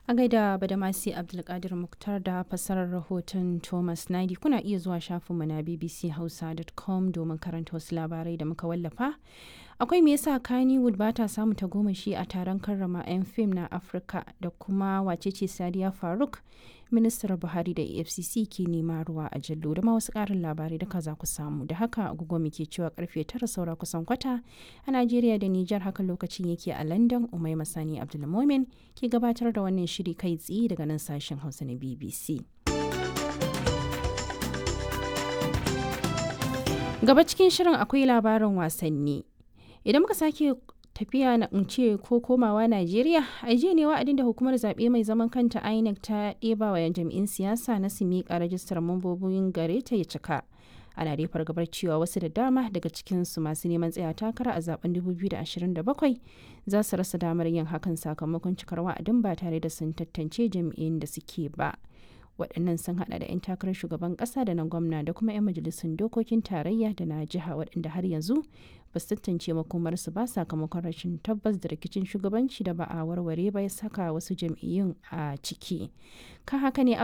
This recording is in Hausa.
A gaida Badamasi Abdulkadir Muktar da fassarar rahoton Thomas Nadi kuna iya zuwa shafinmu na bbchausa.com domin karanta wasu labarai da muka wallafa. Akwai me yasa Kannywood ba ta samu tagomashi a taron karrama 'yan fim na Afirka da kuma wacece Sadiya Faruk ministar Buhari da AFCC ke nema ruwa a jallo da ma wasu ƙarin labarai duka za ku samu. Da haka agogo muke cewa karfe tara saura kusan kwata a Najeriya da Nijar haka lokacin yake a London Umai Masani Abdulmomin ke gabatar da wannan shiri kai tsaye daga nan sashen Hausa na BBC. Gaba cikin shirin akwai labarin wasanni. Idan muka sake tafiya na ce ko komawa Najeriya, a jiya ne wa'adin da hukumar zaɓe mai zaman kanta INEC ta ɗeba wa jam'in siyasa na su miƙa rajistar mambobin gare ta ya cika. Ana dai fargabar cewa wasu da dama daga cikinsu masu neman tsaya takara a zaben 2027 za su rasa damar yin hakan sakamakon cikar wa'adin ba tare da sun tantance jam'iyyun da suke ba. waɗannan sun hada da 'yan takarar shugaban ƙasa da na gwamna da kuma 'yan majalisun dokokin tarayya da na jiha waɗanda har yanzu ba su tantance makomarsu ba sakamakon rashin tabbas da rikicin shugabanci da ba a warware ba ya saka wasu jam'iyyun a ciki kan haka ne